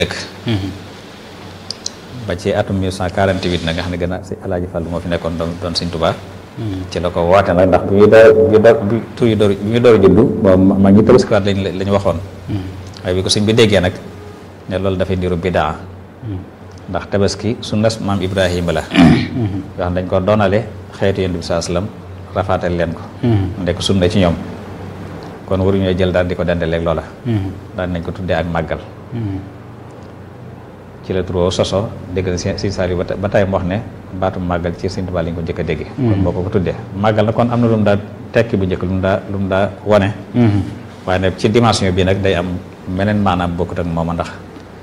dëkk ba ci atum 1948 nag nga xam ne gën a si alaaji Fall moo fi nekkoon doon doon Sëñ Tuubaa ci la ko woote nag ndax bi muy door bi door bi tur yi door bi muy door juddu moom ma ñi tabaskiwaat lañ la ñu waxoon waaye bi ko sëñ bi déggee nag ne loolu dafay ndiru bidaa ndax tabaski sunnas maam Ibrahima la yoo xam dañ ko doonale xeetu yonent bi saa sallam rafaatal leen ko ndek sunna ci ñoom kon waruñoo jël daal di ko dendaleeg loola daal nañ ko tuddee ak màggal ci la turoo soso dégg na si saal yi ba tey mu wax ne baatum màggal ci Sëñ Tuubaa lañ ko njëkk a dégg kon boo ko ko tuddee màggal na kon am na lu mu daa tekki bu njëkk lu mu daa lu mu daa wane waaye nag ci dimension bi nag day am meneen maanaam bokkut ak mooma ndax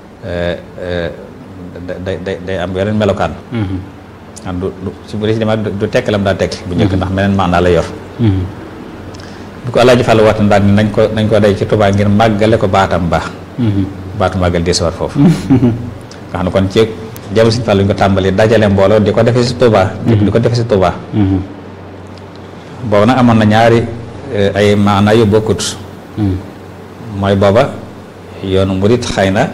day day day am yeneen melokaan an du si bu dee si dema du tekk la mu daa tekki bu njëkk ndax meneen maanaa la yor bu ko Alaaji Fall waat daal ni nañ ko nañ ko day ci Tuubaa ngir màggale ko baatam baax baatu màggal di war foofu nga xam ne kon ci jamono Sëñ Fallu ñu ko tàmbali dajale mbooloo di ko defee si Touba. di ko defee si Touba. boobu nag amoon na ñaari ay maanaa yu bokkut. mooy booba yoonu murit xëy na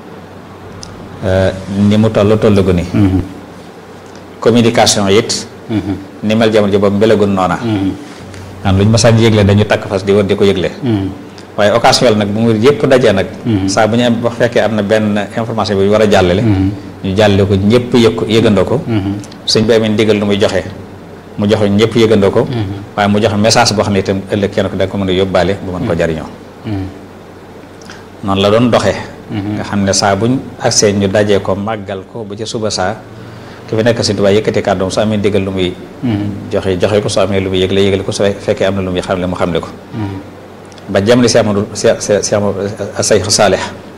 ni mu toll tollugu ni communication it. ni mel jamono ji boobu mbelagun noona. xam luñ masaan yëgle dañu takk fas di war di ko yëgle. waaye occasion nag bu mu yëpp dajee nag saa bu ñu am wax fekkee am na benn information bi war a jàllale ñu jàllale ko ñëpp yëg ko yëgandoo ko sëñ bi amee ndigal lu muy joxe mu joxe ñëpp yëgandoo ko waaye mu joxe message boo xam ne itam ëllëg kenn ko da ko mën a yóbbaale bu mën ko jariñoo noonu la doon doxee nga xam ne saa buñ agsee ñu dajee ko màggal ko bu ci suba saa ki fi nekk Sëñ Tuubaa yëkkati kàddoom su amee ndigal lu muy joxe joxe ko su amee lu muy yëgle yëgle ko su fekkee am na lu muy xamle mu xamle ko ba jamono si Amadou si si Seex Saalix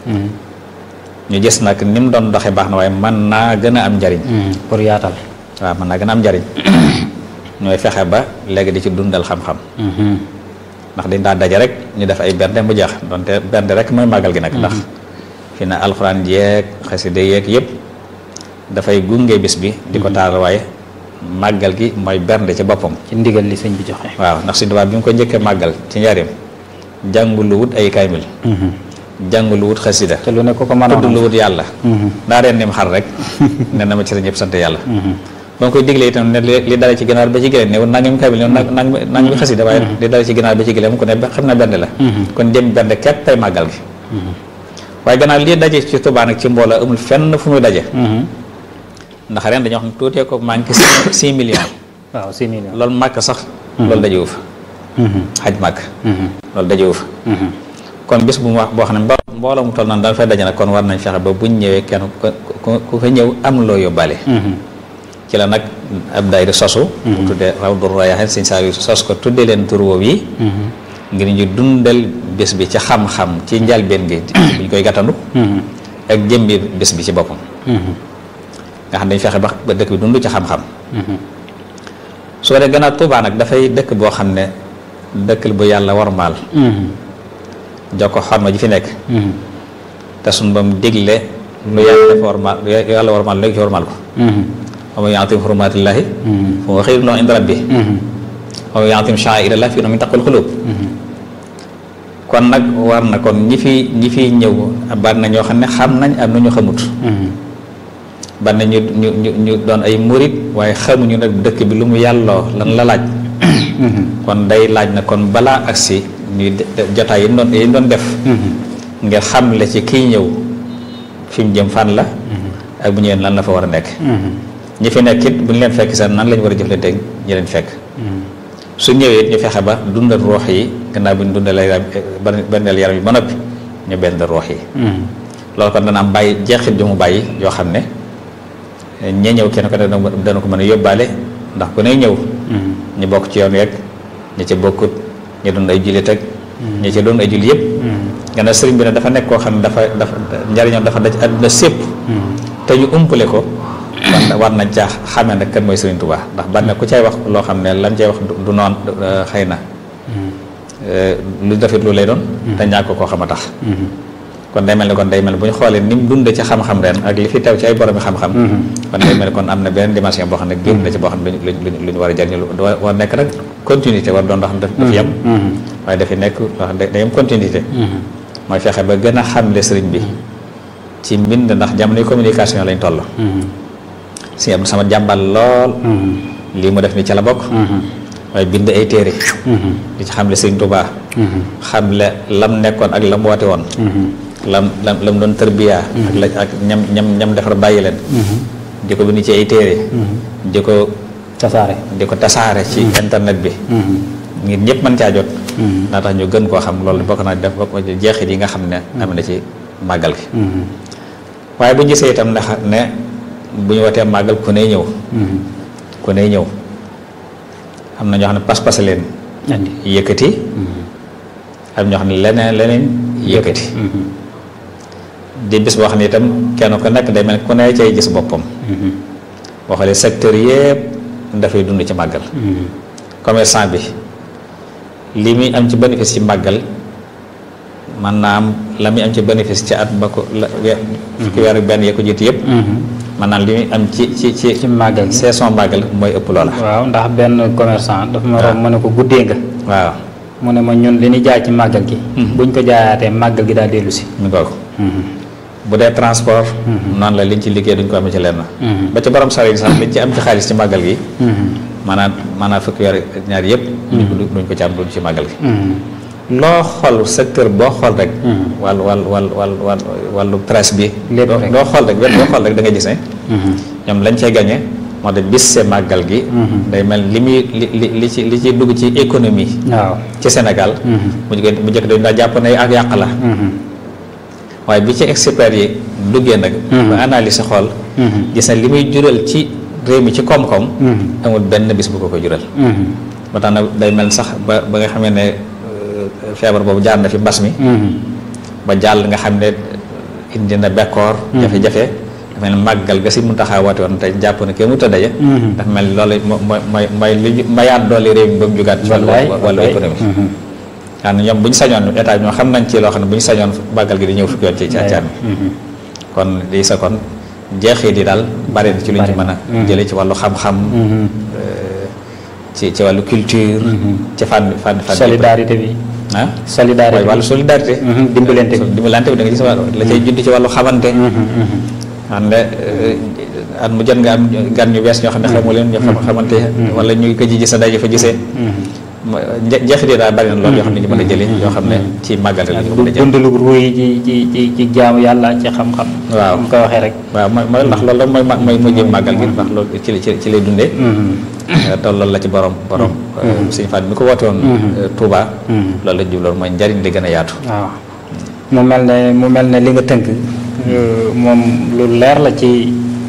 ñu gis nag ni mu doon doxee baax na waaye mën naa gën a am njariñ pour yaatal waaw mën naa gën a am njariñ ñooy fexe ba léegi di ci dundal xam-xam ndax dañ daa daje rek ñu def ay bernde mu jeex donte bernde rek mooy màggal gi nag ndax fi na alxuraan yeeg xasida yeeg yëpp dafay gunge bis bi di ko taal waaye màggal gi mooy bernde ci boppam ci ndigal li sëñ bi joxe waaw ndax Sëñ Tuubaa bi mu ko njëkkee màggal ci njaareem jàngul lu wut ay kaymil jàngul lu wut xasida te lu ne ko ko mën a tudd lu wut yàlla daa reen nim xar rek ne na ma ci sa ñëpp sant yàlla ba nga koy diglee itam ne li dale ci ginaar ba ci gëléem ne nangami kaymil ne nangami nangami xasida waaye li dale ci ginaar ba ci gëléem ko ne xam na benn la kon jëm benn képp tey màggal gi waaye gannaaw lii daje ci Tuubaa nag ci mbooloo amul fenn fu muy daje ndax ren dañoo xam ne tuutee ko manqué six millions waaw six millions loolu màkk sax loolu dajewu fa xaj màkk loolu dajewu fa kon bis bu mu wax boo xam ne mbooloo mu toll naan daal fay daje nag kon war nañ fexe ba buñ ñëwee kenn ku fa ñëw am loo yóbbaale ci la nag ab daayira sosu bu tuddee Rawdu Rayaahiin sëñ Saaliw sos ko tuddee leen tur woowu yi ngir ñu dundal bis bi ci xam-xam ci njalbeen gi buñ koy gàttandu ak jëmbi bis bi ci boppam nga xam dañ fexe ba ba dëkk bi dund ci xam-xam su ko dee gannaaw Tuubaa nag dafay dëkk boo xam ne dëkk bu yàlla warmaal jox ko xorma ji fi nekk te suñ ba mu digle lu yàlla dafa warmaal lu yàlla warmaal léegi ci warmaal ko wa man ya'zim hurumaatillaahi fa huwa xayrun lahu inda rabbih wa man ya'zim sha'aa'irallaahi fa innahaa min taqwal quluub kon nag war na kon ñi fi ñi fiy ñëw bari na ñoo xam ne xam nañ am na ñu xamut bari na ñu ñu ñu ñu doon ay murit waaye xamuñu nag dëkk bi lu mu yàlloo lan la laaj kon day laaj na kon balaa agsi ñuy jotaay yi doon yi doon def ngir xamle ci kiy ñëw fi mu jëm fan la ak bu ñëwee lan la fa war a nekk ñi fi nekk it bu ñu leen fekk sax nan lañ war a jëflante ñi leen fekk su ñëwee ñu fexe ba dundal roox yi gannaaw bu ñu dundalee benneel yaram yi ba noppi ñu benn roox yi loolu kon dana am bàyyi jeexit ju mu bàyyi yoo xam ne ñee ñëw kenn ko dana ko mën a yóbbaale ndax ku ne ñëw ñu bokk ci yoon yeeg ñi ci bokkut ñu doon ay jullit ak ñi ci doon ay jullit yëpp gannaaw sëriñ bi ne dafa nekk koo xam ne dafa dafa njariñoom dafa daj àdduna sépp te ñu umpale ko war war nañ caa xamee nag kan mooy Sëriñ Tuubaa ndax ban ku cay wax loo xam ne lan cay wax du noon xëy na lu defit lu lay doon te ñàkk koo xam a tax kon day mel ni kon day mel ni bu ñu xoolee ni mu dund ci xam-xam ren ak li fi teew ci ay boromi xam-xam kon day mel ni kon am na beneen dimension boo xam ne génn na ci boo xam ne lu ñu war a jariñu lu war nekk nag continuité war doon loo xam ne dafa yem waaye dafi nekk wax day am continuité mooy fexe ba gën a xamle sëriñ bi ci mbind ndax jamonoy communication lañ toll si Abdou Samad jàmbal lool lii mu def ni ca la bokk waaye bind ay téere di ci xamle Sëriñ Tuubaa xamle lam nekkoon ak lam woote woon lam lam lam doon tërbiyaa ak la ak ñam ñam ñam defar bàyyi leen di ko bind ci ay téere di ko tasaare di ko tasaare ci internet bi ngir ñëpp mën caa jot naa tax ñu gën koo xam loolu bokk naa def bokk ci jeexit yi nga xam ne am na ci màggal gi waaye bu ñu gisee itam ndax ne bu ñu wootee màggal ku ne ñëw ku ne ñëw am na ñoo xam ne pas-pas leen andi yëkkati am ñoo xam ne leneen leneen yëkkati di bis boo xam ne itam kenn ku nekk day mel ku ne cay gis boppam boo xoolee secteur yëpp dafay dund ci màggal commerçant bi li muy am ci bénéfice ci màggal man naa am la muy am ci bénéfice ci at ba ko la weer fukki weer ak benn yee ko jiitu yëpp man naa li muy am ci ci ci ci màggal gi saison màggal mooy ëpp loola waaw ndax benn commerçant dafa ma romb ma ne ko guddee nga waaw mu ne ma ñun li ñu jaay ci màggal gi buñ ko jaayaatee màggal gi daal dellu si mi ngoog bu dee transport noonu la liñ ci liggéey duñ ko amee ci lenn ba ci borom sare yi sax liñ ci am ci xaalis ci màggal gi maanaam maanaam fukki weer ak ñaar yëpp duñ ko duñ ko ci am duñ ci màggal gi loo xool secteur boo xool rek wàllu wàllu wàllu wàllu wàllu wàllu presse bi Lépp doo rek. doo xool rek wet boo xool rek da nga gis ne ñoom lañ cee gañe moo tax bis see màggal gi day mel li muy li li li ci li ci dugg ci économie waaw ci Sénégal mu jëkk mu jëkk dañu daa jàpp ne ak yàq la waaye bi ci experts yi duggee nag ba analyse xool gis na li muy jural ci réew mi ci koom-koom amul benn bis bu ko ko jural ba tax na day mel sax ba ba nga xamee ne euh, feebar boobu jaar na fi mbas mi ba jàll nga xam ne indi na bekkoor jafe-jafe dafa mel ni màggal ga si mun taxaa woote woon te jàpp ne kenn mu ta daje dafa mel ni loolu mo- mooy mooy mooy li mayaat doole réew mi ba mu jugaat ci wàllu Wallaay, wàllu wallaay. économie xam ne ñoom bu ñu sañoon état bi ñoo xam nañ ci loo xam ne bu ñu sañoon màggal gi di ñëw fukki yoon ci ci at mi kon lii sa kon jeexit yi daal bari na ci lu ñu ci mën a jële ci wàllu xam-xam euh, ci ci wàllu culture ci fànn fànn fànn yëpp. solidarité bi ah solidarité waaye bi wàllu solidarité Mhm, dimbalante bi. dimbalante bi da nga gis wàllu la cay judd ci wàllu xamante xam ne at mu jot nga am gan ñu bees ñoo xam ne xamoo leen ñu xam xamante wala ñu ko ji gis sa daje fa gisee ma- nje- jeexit yi daal bari na loolu yoo xam ne ñu mën a jëlee yoo xam ne ci màggal la ñu ko mën a jël dundalu ruuy ci ci ci ci jaamu yàlla ci xam-xam Waaw. mu ko waxee rek waaw mooy mooy ndax loolu la mooy ma- mooy mujjee màggal gi ndax loolu ci la ci ci lay dundee te loolu la ci borom borom suñu fan mi ko woote woon Touba loolu la jubloon mooy njariñ li gën a yaatu waaw mu mel ne mu mel ne li nga tënk moom lu leer la ci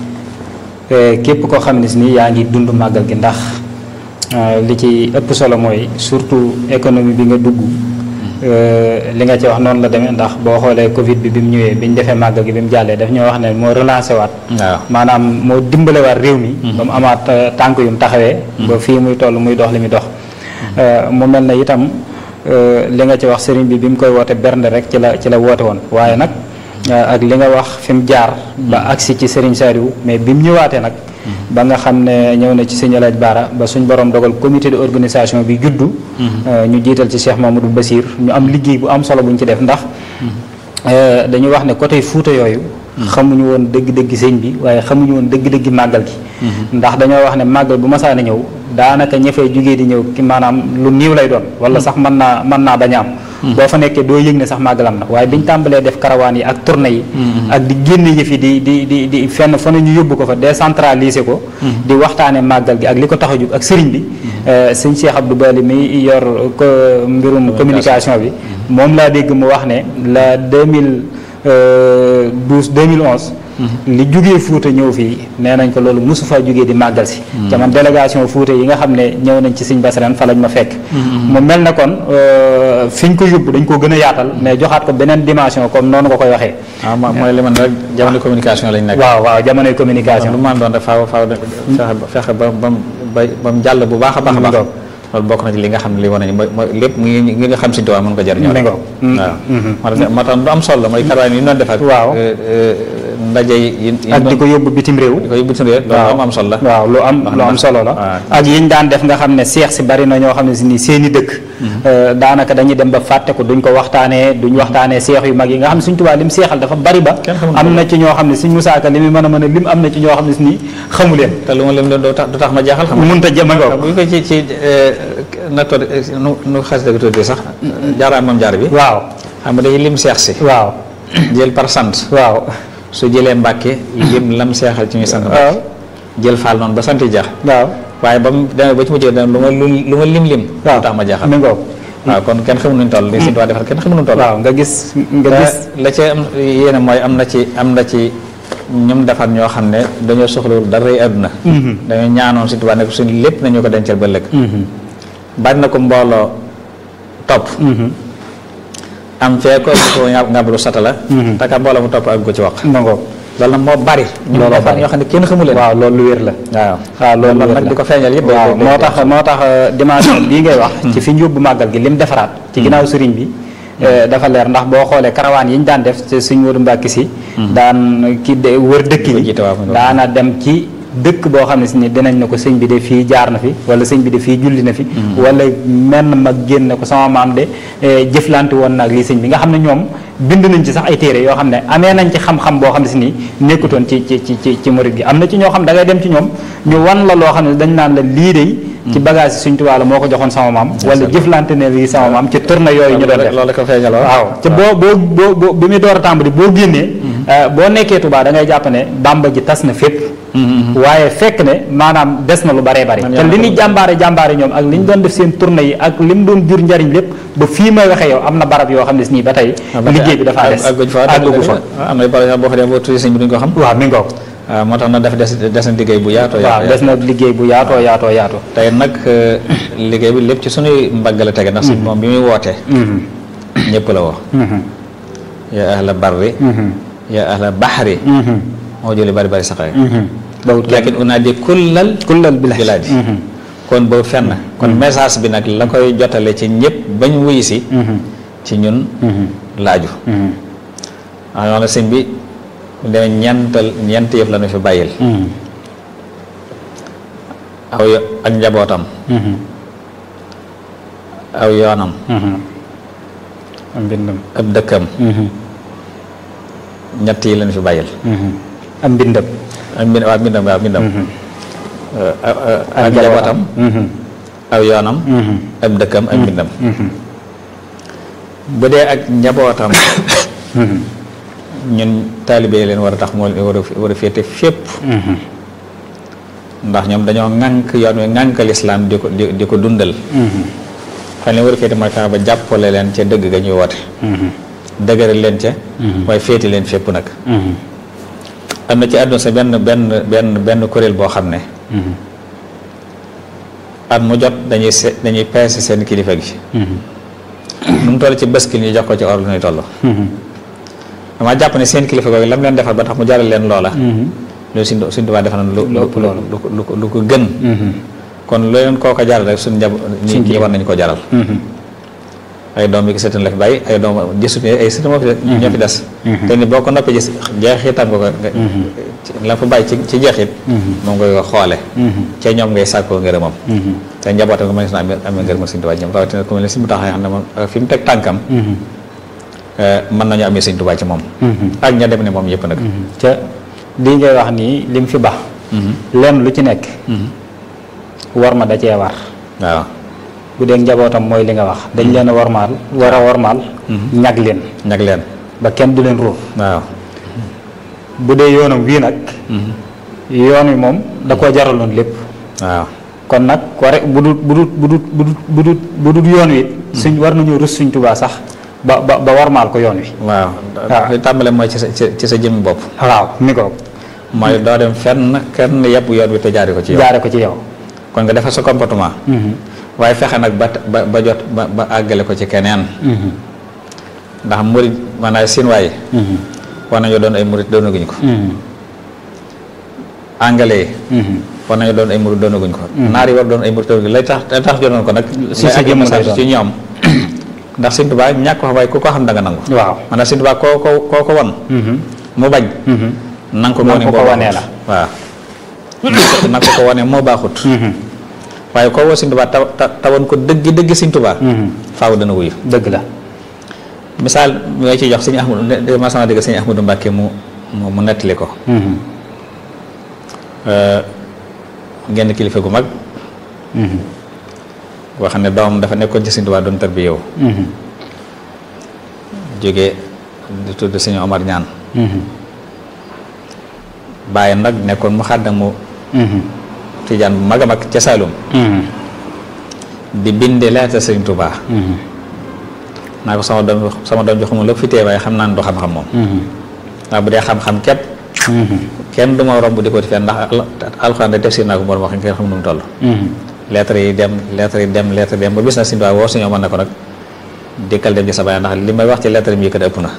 eh, képp koo xam ne si nii yaa ngi dund màggal gi ndax eh, li ci ëpp solo mooy surtout économie bi nga dugg eh, li nga ci wax noonu la demee ndax boo xoolee Covid bi bi mu ñëwee bi ñu defee màggal gi bi mu jàllee daf ñoo wax ne moo relancé waat waaw maanaam moo dimbalewaat réew mi ba mu amaat eh, tànk yu mu taxawee ba fii muy toll muy dox li muy dox Eh, mu mel ne itam eh, li nga ci wax sëriñ bi bi mu koy woote bernde rek ci la ci la woote woon waaye nag eh, ak li nga wax fi mu jaar ba agsi ci sëriñ Saliou mais bi mu ñëwaatee nag ba nga xam ne ñëw na ci sëñ Alaaj Baara ba suñ borom dogal comité de organisation bi juddu eh, ñu jiital ci Cheikh Mamadou Bassir ñu am liggéey bu am solo bu ñu ci def ndax eh, dañu wax ne côté Fuuta yooyu xamuñu woon dëgg-dëgg sëñ bi waaye xamuñu woon dëgg-dëgg màggal gi ndax dañoo wax ne màggal bu masaana ñëw daanaka ña fay jugee di ñëw ki maanaam lu niiw lay doon wala sax mën naa mën naa bañ a am boo fa nekkee doo yëg ne sax màggal am na waaye biñ tàmbalee def karawaan yi ak tournée yi ak di génne yëf yi di di di di fenn fa ne ñu yóbbu ko fa décentraliser ko di waxtaane màggal gi ak li ko tax a jug ak sëriñ bi eh, sëñ Cheikh Abdou Bali mi yor ko mbirum communication bi moom laa dégg mu wax ne la 2012 2011 li jugee Fuuta ñëw fii nee nañ ko loolu mosu faa jugee di màggal si ca man délégation Fuuta yi nga xam ne ñëw nañ ci Sëñ Bass ren fa lañ ma fekk mu mel ne kon euh, fi ñu ko yóbbu dañ ko gën a yaatal mais joxaat ko beneen dimension comme noonu nga koy waxee waaw mo- mooy li man rek jamono communication lañ nekk waaw waaw jamonoy communication lu man doon def faaw faaw de fexe ba fexe ba ba mu ba ba mu jàll bu baax a baax a baax Ngoog. loolu bokk na ci li nga xam ne li wane ni mooy mooy lépp mu ngi ngi nga xam Sëñ Tuubaa mën ko jëriñoo mi ngoog. waaw moo tax moo tax lu am solo la mooy karawaan yi ñu doon def ak Waaw. ndaje yi yi ak di ko yóbbu bitim réew. di ko yóbbu suñu réew loolu am am solo la waaw lu am lu am solo la waaw. ak yiñ daan def nga xam ne seex si bari na ñoo xam ne si ni seen i dëkk euh, daanaka dañuy dem ba fàtte ko duñ ko waxtaanee duñ waxtaanee seex yu mag yi nga xam ne suñ tubaa lim seexal dafa bari ba Kenn xamul am na ci ñoo xam ne suñ musaaka li mu mën a mën a lim am na ci ñoo xam ne si ni xamu leen te lu ma leen doon du tax du tax ma jaaxal xam nga mënut a jëm ak bu ñu ko ci ci na toog nu nu xas dëgg tuuti sax jaaraan moom jaar bi waaw xam nga dañuy lim seex si waaw jël par sant waaw su jëlee mbàkke lim lam seexal ci ñuy sant waaw jël faal noonu ba sant jax waaw waaye ba mu demee ba ci mujjee lu ma lu lu ma lim lim waaw du tax ma jaaxal mi ngoog waaw kon kenn xamul nuñ toll li Sëñ Tuubaa defar kenn xamul nuñ toll waaw nga gis nga gis la ca am yéene mooy am na ci am na ci ñoom defar ñoo xam ne dañoo soxlawul dara yi àdduna dañoo ñaanoon Sëñ Tuubaa ne ko suñ lépp nañu ko dencal ba lëkk bari na ko mbooloo topp am fee ko ko ngàbbalu sata la te ka mbooloo mu topp ak ko ci wax ma ngoog loolu nag moo bari ñu Looloo defar bari. ñoo xam ne kenn xamu leen waaw loolu lu wér la waaw waaw loolu loolu wér nag la. di ko feeñal yëpp waaw day- day- moo tax moo tax euh, dimension bii ngay wax ci fi ñu yóbbu màggal gi lim defaraat ci ginnaaw sëriñ bi euh, dafa leer ndax boo xoolee karawaan yi ñu daan def te suñ Moodu Mbàkke si daan ki de wër dëkk Di ko yi jiite waaw, mu daana dem ci dëkk boo xam ne si ni dinañ ne ko sëñ bi de fii jaar na fi wala sëñ bi de fii julli na fi wala menn mag génn ko sama maam de eh, jëflante woon naag lii sëñ bi nga xam ne ñoom bind nañ ci sax ay téere yoo xam ne amee nañ ci xam-xam boo xam ne si nii nekkutoon ci ci ci ci ci murid gi am na ci ñoo xam da ngay dem ci ñoom ñu wan la loo xam ne dañ naan la lii de ci bagage yi Sëñ Tuubaa la moo ko joxoon sama maam wala jëflante ne lii sama maam ci tournée yooyu ñu doon def loolu ko feeñal waaw te boo boo boo boo bi muy door a tàmbali boo génnee euh, boo nekkee Tuubaa da ngay jàpp ne Bàmba ji tas na fépp waaye fekk ne maanaam des na lu baree bari Man te yaa li ko ñu jàmbaare jàmbaare ñoom ak li ñu doon def seen tournée yi ak li mu doon jur njariñ lépp ba fii may waxee yow am na barab yoo xam ne si nii ba tey liggéey bi dafa des àgguñ fa àggugu fa am na par boo fa dem boo tuddee sëñ bi duñ ko xam waaw mi ngoog waaw moo tax nag dafa des des na liggéey bu yaatoo waaw yaatoo des na liggéey bu yaatoo yaatoo yaatoo tey nag euh, liggéey bi lépp ci sunuy mbagg la tege ndax sëñ moom bi muy wootee Mhm. ñëpp la woo Mhm. yaa ahla barri Mhm. yaa ahla baxri Mhm. moo jëli bari bari saxare Mhm. bawut kenn lakin unaadi kullal kullal bilaadi bilaadi Mhm. kon boobu fenn kon message bi nag la koy jotale ci ñëpp bañ wuyu si Mhm. ci ñun Mhm. laaju Mhm. waaw yoon la sëñ bi mu demee ñeental ñeent yëf la ñu fi bàyyil Mhm. aw yo- ak njabootam Mhm. aw yoonam Mhm. am mbindam ab dëkkam Mhm. ñett yi lañu fi bàyyil Mhm. am mbindam ak mbind waaw mbindam waaw mbindam Mhm. Euh, ak- ak- ak njabootam Mhm. aw yoonam Mhm. ab dëkkam ak mbindam Mhm. bu dee ak njabootam Mhm. ñun taalibe yi leen war a tax moo leen war a war a féete fépp Mhm. ndax ñoom dañoo ŋànk yoon wi ŋànk lislaam di ko di di ko dundal Mhm. fan leen war a féete mooy tax ba jàppale leen ca dëgg ga ñuy woote Mhm. dëgëral leen ca Mhm. waaye féete leen fépp nag Mhm. am na ci àdduna sa benn benn benn benn kuréel boo xam ne Mhm. at mu jot dañuy se dañuy peese seen kilifa gi Mhm. nu mu toll ci bëskil ñu jox ko ci or lu ñuy toll Mhm. dama jàpp ne seen kilifa googu lam leen defal ba tax mu jaral leen loola Mhm. loolu suñ suñ tubaab defal na lu Lu ëpp loolu. lu ko lu ko lu ko gën Mhm. kon lu leen koo ko jaral rek suñ njab ñi Suñ ñi war nañu ko jaral Mhm. ay doom yi ki sëtan la fi bàyyi ay doom gisut ne ay sëtan moo fi ñoo fi des Mhm. te ni boo ko noppee gis jeexitam nga ko nga ci- la fa bàyyi ci ci jeexit Mhm. moom ngay ko xoole Mhm. ca ñoom ngay sàkkoo ngërëmam Mhm. te njabootam nga mën na amee amee ngërëmal Sëñ Tuubaa ñoom rawatina ku mel ne si mu taxee xam ne moom fi mu teg tànkam Mhm. mën nañu amee Sëñ Tuubaa ci moom Mhm. ak ña dem ne moom yëpp nag ca lii ngay wax nii lim fi baax lenn lu ci nekk war ma da cee war waaw bu dee njabootam mooy li nga wax dañ leen a warmaal war a warmaal ñag leen ñag leen ba kenn du leen ruuf waaw bu dee yoonam wii nag yoon wi moom da koo jaraloon lépp waaw kon nag ware bu dut bu dut bu dut bu dut bu dut bu dut yoon wi suñ war nañu rus suñ tubaa sax ba ba ba warmaal ko yoon wi waaw waaw. li tàmbale mooy ci sa ci ci sa jëmmi bopp waaw mi ko mooy doo dem fenn kenn yëpp yoon wi te jaari ko ci yow jaare ko ci yow kon nga defar sa comportement Mhm. waaye fexe nag ba ba ba jot ba ba àggale ko ci keneen Mhm. ndax murit maanaam siin waaye Mhm. war nañoo doon ay murit doonaguñu ko Mhm. anglais yi Mhm. war nañu doon ay murid doonaguñ ko naar yi war doon ay murid doonaguñ lay tax lay tax jonoon ko nag Si sa jëmm lay doon. ci ñoom ndax Sëñ Tuubaa ñàkk wax waaye ku ko xam da nga nangu waaw maanaam Sëñ Tuubaa koo ko koo ko won mu bañ nanga ko Nang wane ko ko moo wanee baaxut. waaw nanga ko ko wane moo baaxut waaye koo woo Sëñ Tuubaa taw ta- tawoon ko dëgg dëgg Sëñ Tuubaa faaw dana wuyu dëgg la misaal mooy ci jox sëñ Ahmadu ne ma sama dégg sëñ Ahmadu Mbàkke mu mu mu nettali ko genn kilifa gu mag boo xam ne doomam dafa nekkoon ci Sëñ Tuubaa doon tarbiya yow jóge di tudd sëñ Omar ñaan bàyyi nag nekkoon mu xàddam mu tijaan bu mag a mag ca Saalum di binde leeta Sëñ Tuubaa naa ko sama doom sama doom joxuma lépp fi tee waaye xam naa ne du xam-xam moom waaw bu dee xam-xam képp kenn du ma romb di ko di fenn ndax al- alxuraan de tafsir naa ko borom wax kenn xam nu mu toll lettre yi dem lettre yi dem lettre yi dem ba bis na Sëñ Tuubaa woo suñu mën na ko nag dikkal dem ci sa baay ndax li may wax ci lettre yi mu yëkkati ëpp na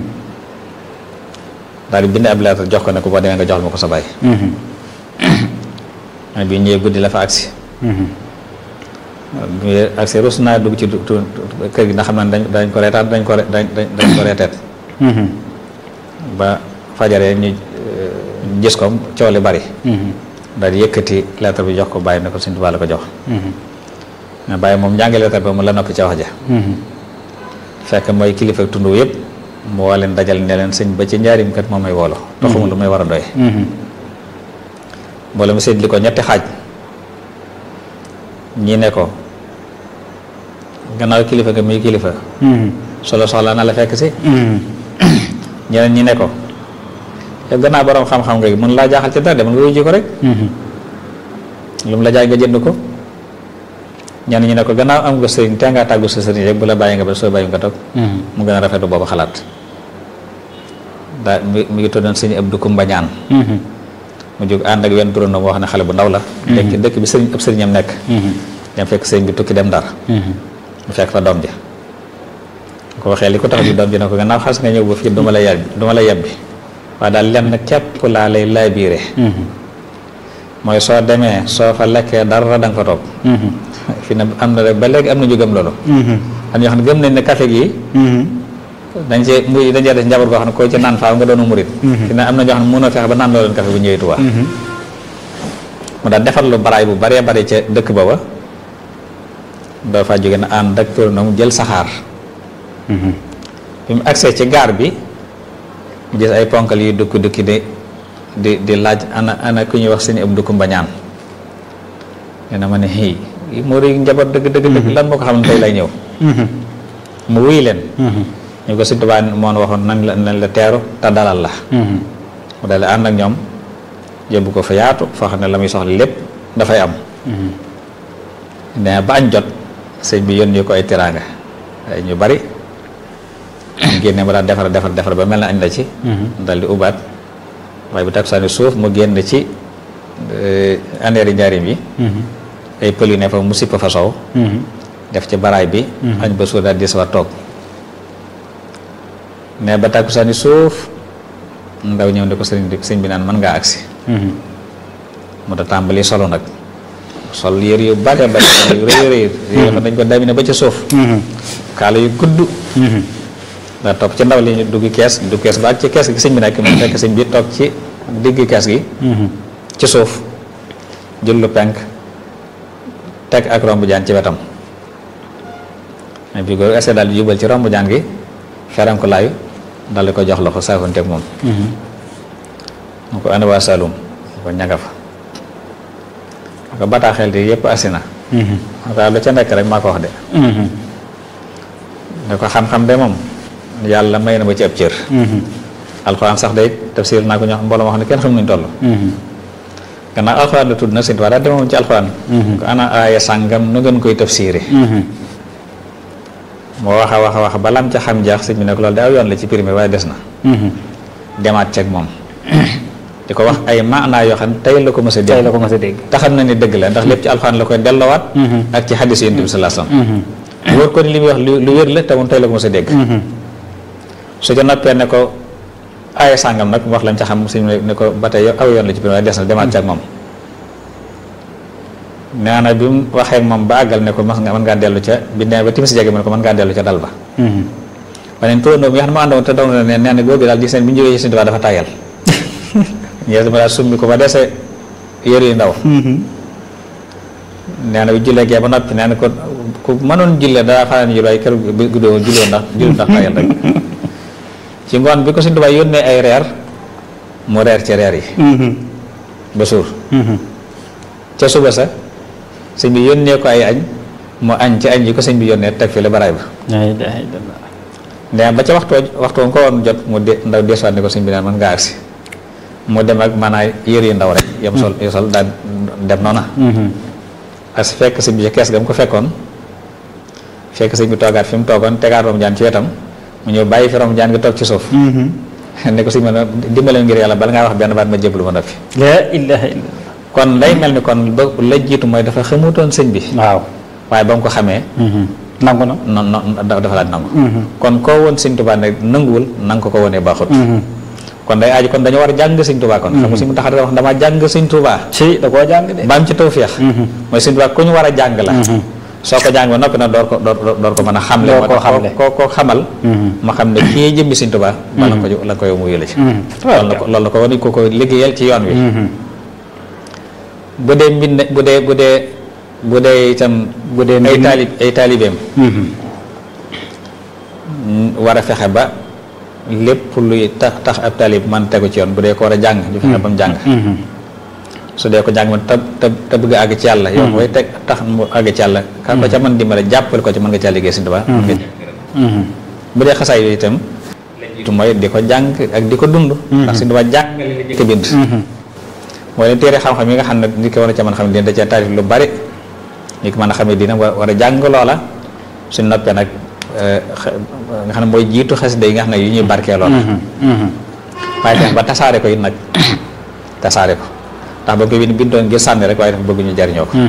daal di bind ab lettre jox ko ne ko boo demee nga joxal ma ko sa baay mais bi ñëwee guddi la fa agsi bi agsi rus naa dugg ci du- du- kër gi ndax xam naa ne dañ dañ ko reetaan dañ ko re- dañ dañ dañ ko reeteet ba fajaree ñu euh, gis ko coow li bari daal di yëkkati lettre bi jox ko bàyyi ne ko Sëñ Tuubaa la ko jox mais bàyyi moom njàngi lettre ba mu la noppi ca wax ja fekk mooy kilifa tund yëpp mu woo leen dajal ne leen sëñ ba ci njaarim kat moom may woolo te xamul lu may war a doy mbooloo mu séddli ko ñetti xaaj ñii ne ko gannaaw kilifa nga muy kilifa solo soxla na la fekk si ñeneen ñi ne ko yow gannaaw borom xam-xam nga mën laa jaaxal ci dara demal nga wuyu ji ko rek lu mu la jaay nga jënd ko ñenn ñi ne ko gannaaw am nga sëriñ te ngaa tàggu sa sëriñ rek bu la bàyyi nga ba soo bàyyi nga toog mu gën a rafetu boobu xalaat daa mi mi ngi tuddoon sëñ Abdou Kumba ñaan mu jóg ànd ak wenn turandoom wax ne xale bu ndaw la dëkk dëkk bi sëriñ ëpp sëriñam nekk dem fekk sëriñ bi tukki dem ndar mu fekk fa doom ji ko waxee li ko tax di doom ji ne ko gannaaw xas nga ñëw ba fii duma la yebbi duma la yebbi waaye daal lenn képp laa lay laabiire mooy soo demee soo fa lekkee dara da nga fa toog fi ne am na rek ba léegi am na ñu gëm loolu am ñoo xam ne gëm nañ ne café gi dañ cee muy dañ cee def njaboot goo xam ne koo ci naan faaw nga doonu murit fi ne am na ñoo xam ne mënoo fexe ba naan loo leen café bu ñëwee Tuubaa mu daal defar lu baraay bu baree bari ca dëkk ba ba doo fa jóge na ànd ak turandoom jël saxaar bi mu agsee ci gaar bi mu gis ay ponkal yu dukki dukki di di di laaj ana ana ku ñuy wax sëñ Abdou Kumba ñaan nee na ma ne xii moo ri njaboot dëgg dëgg dëgg lan moo ko xam ne tey lay ñëw mu wuy leen ñu ko Sëñ Tuubaa moon waxoon nañ la nañ la teeru te dalal la mu dal ànd ak ñoom yóbbu ko fa yaatu foo xam ne la muy soxla lépp dafay am nee ba añ jot sëñ bi yónni ko ay teraanga ay ñu bari mu génne mu daal defar defar defar ba mel na añ la ci dal di ubaat waaye bu takkusaani suuf mu génn ci andeeri njaarim yi ay pël yu ne fa mu sipp fa sow def ci baraay bi añ ba suur daal di sa toog ne ba takkusaani suuf ndaw ñëw ne ko sëriñ bi sëñ bi naan mën ngaa agsi mu da tàmbali solo nag sol yër yu bare bare yu rëy rëy yoo xam dañ ko damine ba ca suuf kaala yu gudd daa topp ci ndaw li ñu dugg kees dugg kees ba ak ci kees gi sëñ bi nekk mu fekk sëñ bi toog ci digg kees gi ci suuf jël lu penk teg ak romb jaan ci wetam mais bi ko essayé daal di jubal ci romb jaan gi feram ko laayu dal di ko jox loxo saafonteeg moom mu ko ana waa Saloum mu ko ñanga fa mu ko bataaxel di yëpp asina mu ko lu ca nekk rek maa ko wax de ne ko xam-xam de moom yàlla may na ba ci ab cër alxuraan sax day tafsir naa ko ñoo xam mbooloo moo xam ne kenn xam nuñ toll gannaaw alxuraan la tudd na sint waa daal demoon ci alxuraan ko ana aaya sàngam nu ngeen koy tafsiré moo wax a wax a wax ba lam ca xam jaax sëñ bi ne ko loolu de aw yoon la ci primé waaye des na demaat ceeg moom di ko wax ay maanaa yoo xam ne tey la ko mës a tey dégg la ko mës a dégg te xam na ni dëgg la ndax lépp ci alxuraan la koy delloowaat ak ci xadis yonent bi sallallahu alayhi wasallam wóor ko ni li muy wax lu lu wér la te moom tey la ko mës a dégg su ca noppee ne ko aaya sàngam nag mu wax lañ ca xam sëñ bi ne ko ba tey yow aw yoon la ci primé waaye des na demaat ceeg moom nee na bi mu waxee ak moom ba àggal ne ko mas nga mën ngaa dellu ca bi nee ba timis jege mu ne ko mën ngaa dellu ca dal ba waneen turandoo bi nga xam ne ma àndoon te daw na ne nee na góor gi daal gis nañ bi ñu jógee ci Sëñ Tuubaa dafa tàyyal ñees dama daal summi ko ba dese yëre yu ndaw nee na bi jullee gee ba noppi nee na ko ku mënoon julle daa fanaan jul waaye kër guddoo julloo ndax julli ndax tàyyal rek ci ngoon bi ko Sëñ Tuubaa yónnee ay reer mu reer ci reer yi ba suur ca suba sa sëñ bi yónnee ko ay añ mu añ ci añ yi ko sëñ bi yónnee teg fi la baraay ba nee ba ca waxtu waxtu ko woon jot mu de ndaw desuwaat ne ko sëñ bi naan mën ngaa agsi mu dem ak maanaam yëre yu ndaw rek yam sol yu sol daal dem noona as fekk sëñ bi ci kees ga mu ko fekkoon fekk sëñ bi toogaat fi mu toogoon tegaat rom jaan ci wetam mu ñëw bàyyi fi rom jaan gi toog ci suuf ne ko sëñ bi dimbaleen ngir yàlla bala ngaa wax benn baat ma jébbalu ma noppi la ilaha illa kon lay mel ni kon ba la jiitu mooy dafa xamutoon sëñ bi waaw waaye ba mu ko xamee nangu na non non dafa laaj nangu kon koo woon sëñ Tuubaa ne nanguwul nanga ko ko wonee baaxut kon day aaju kon dañu war a jàng sëñ Tuubaa kon xam nga sëñ mu tax wax dama jàng sëñ Tuubaa ci da koo jàng de ba am ci tawféex mooy sëñ Tuubaa ku ñu war a jàng la soo ko jàng ba noppi nag door ko door ko mën a xamle door koo xamle koo koo xamal ma xam ne kii jëmbi sëñ Tuubaa bala ko la ko yow mu yële ci loolu la ko loolu la ko wane ko ko liggéeyal ci yoon wi bu dee mbind bu dee bu dee bu dee itam bu dee ay taalib ay taalibeem war a fexe ba lépp luy tax tax ab taalib man tegu ci yoon bu dee ko war a jàng ñu fexe ba mu jàng su dee ko jàng ma te te te bëgg a àgg ci yàlla yoon way teg tax mu àgg ci yàlla ka ko ca mën dimbale jàppale ko ci mën nga caa liggéey Sëñ Tuubaa bu dee xasaay yooyu itam tu mooy di ko jàng ak di ko dund ndax Sëñ Tuubaa jàngale la jëkk bind mooy leen téere xam-xam yi nga xam ne nit ko war a ca mën xam ne dina da cee taarif lu bari ñi ko mën a xamee dina war a jàng loola suñ noppee nag nga xam ne mooy jiitu xasida yi nga xam ne yu ñuy barkee loola waaye tax ba tasaare ko it nag tasaare ko ndax ba ko bind bindoon ngir sànni rek waaye dafa bëgg ñu jariñoo ko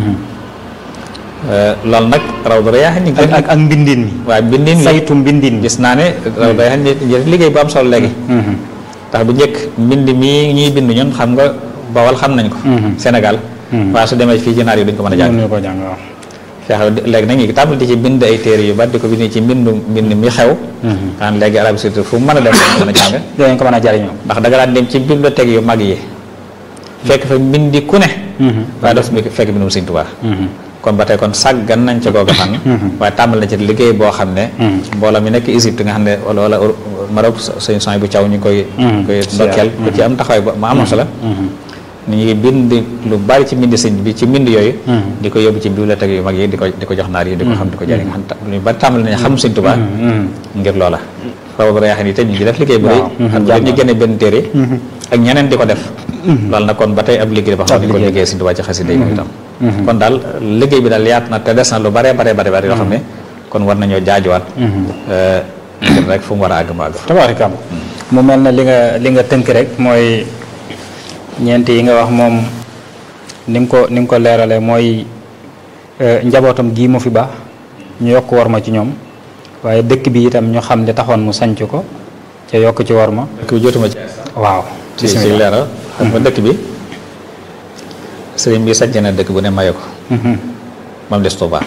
loolu nag raw da yaa xam ni ak ak mbindin mi waaye mbindin mi saytu mbindin mi gis naa ne raw da yaa xam ni liggéey bu am solo léegi ndax bu njëkk mbind mii ñuy bind ñun xam nga bawal xam nañ ko Sénégal waaye su demee fii ci naar yi duñ ko mën a jàng ko jàng waaw fexe léegi nag ñu tàmbali di ci bind ay téere yu bari di ko bind ci mbindu mbind mi xew xan léegi Arabie Saoudite fu mu mën a dem mën a jàng dinañ ko mën a jariñoo ndax da nga daan dem ci bibliothèque yu mag yi fekk fa mbindi ku ne waaye doo fekk mbindum Sëñ Tuubaa kon ba tey kon sàggan nañ ca googa fan waaye tàmbali na ci liggéey boo xam ne mbooloo mi nekk Égypte nga xam ne wala wala Maroc sëñ son bu caw ñu ngi koy koy ndokkeel ku ci am taxawaay ba ma amoon solo ni ñuy bind lu bari ci mbind sëñ bi ci mbind yooyu di ko yóbbu ci bibliothèque yu mag yi di ko di ko jox naar yi di ko xam di ko jëriñ xam lu bari tàmbali nañu xam Sëñ Tuubaa ngir loola foofu yaa xam ni te ñu ngi def liggéey bu rëy xam nga ñu génne benn téere ak ñeneen di ko def loolu nag kon ba tey ab liggéey ba xam ne di ko liggéey Sëñ Tuubaa ci xasida yi itam kon daal liggéey bi daal yaat na te des na lu bare bare bare bare yoo xam ne kon war nañoo jaajuwaat ngir rek fu mu war a àgg mu àgg tabaarikam mu mel na li nga li nga tënk rek mooy ñeent yi nga wax moom ni nga ko ni nga ko leerale mooy njabootam gii mu fi baax ñu yokk war ma ci ñoom waaye dëkk bi itam ñu xam li taxoon mu sanc ko ca yokk ci war ma dëkk bi jotuma ci waaw ci ci leeral xam nga dëkk bi sëriñ bi sanc na dëkk bu ne maye ko moom des Tuubaa